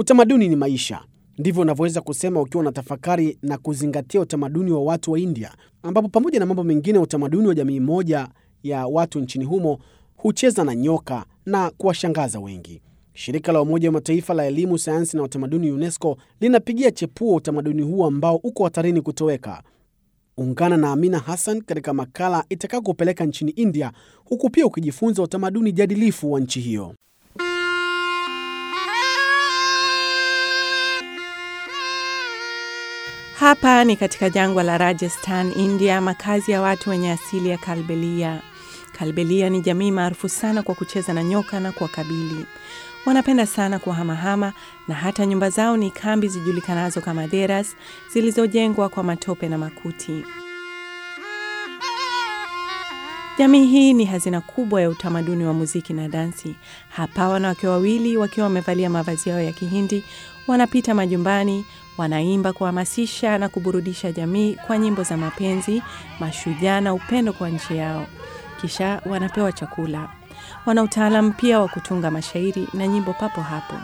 Utamaduni ni maisha, ndivyo unavyoweza kusema ukiwa unatafakari na kuzingatia utamaduni wa watu wa India, ambapo pamoja na mambo mengine, utamaduni wa jamii moja ya watu nchini humo hucheza na nyoka na kuwashangaza wengi. Shirika la Umoja wa Mataifa la Elimu, Sayansi na Utamaduni, UNESCO, linapigia chepuo utamaduni huu ambao uko hatarini kutoweka. Ungana na Amina Hassan katika makala itakayokupeleka nchini India, huku pia ukijifunza utamaduni jadilifu wa nchi hiyo. Hapa ni katika jangwa la Rajasthan, India, makazi ya watu wenye asili ya Kalbelia. Kalbelia ni jamii maarufu sana kwa kucheza na nyoka na kuwakabili. Wanapenda sana kuhamahama na hata nyumba zao ni kambi zijulikanazo kama deras zilizojengwa kwa matope na makuti. Jamii hii ni hazina kubwa ya utamaduni wa muziki na dansi. Hapa wanawake wawili wakiwa wamevalia mavazi yao ya Kihindi wanapita majumbani, wanaimba kuhamasisha na kuburudisha jamii kwa nyimbo za mapenzi, mashujaa na upendo kwa nchi yao. Kisha wanapewa chakula. Wana utaalamu pia wa kutunga mashairi na nyimbo papo hapo.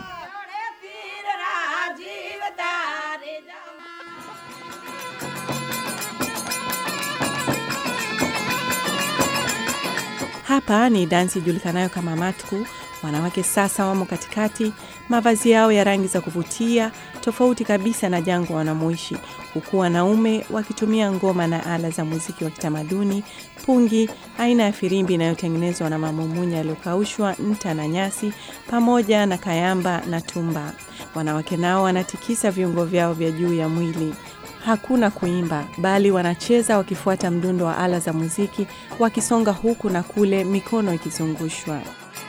Hapa ni dansi ijulikanayo kama matku. Wanawake sasa wamo katikati, mavazi yao ya rangi za kuvutia, tofauti kabisa na jangwa wanamoishi, huku wanaume wakitumia ngoma na ala za muziki wa kitamaduni, pungi, aina ya firimbi inayotengenezwa na mamumunya yaliyokaushwa, nta na nyasi, pamoja na kayamba na tumba. Wanawake nao wanatikisa viungo vyao vya juu ya mwili. Hakuna kuimba, bali wanacheza wakifuata mdundo wa ala za muziki, wakisonga huku na kule, mikono ikizungushwa.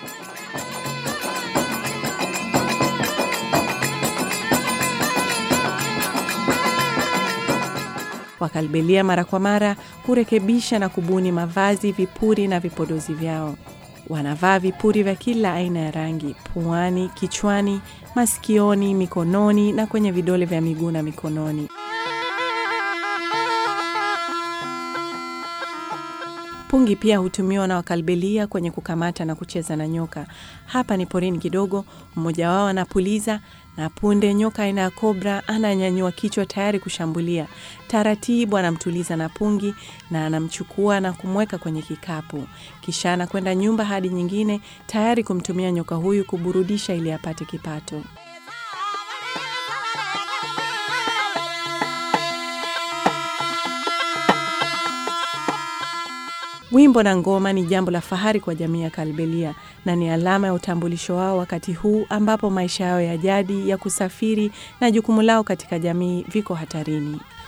Wakalbelia mara kwa mara hurekebisha na kubuni mavazi, vipuri na vipodozi vyao. Wanavaa vipuri vya kila aina ya rangi puani, kichwani, masikioni, mikononi na kwenye vidole vya miguu na mikononi. Pungi pia hutumiwa na Wakalbelia kwenye kukamata na kucheza na nyoka. Hapa ni porini kidogo, mmoja wao anapuliza na punde nyoka aina ya kobra ananyanyua kichwa tayari kushambulia. Taratibu anamtuliza na pungi na anamchukua na kumweka kwenye kikapu, kisha anakwenda nyumba hadi nyingine, tayari kumtumia nyoka huyu kuburudisha ili apate kipato. Wimbo na ngoma ni jambo la fahari kwa jamii ya Kalbelia na ni alama ya utambulisho wao wakati huu ambapo maisha yao ya jadi ya kusafiri na jukumu lao katika jamii viko hatarini.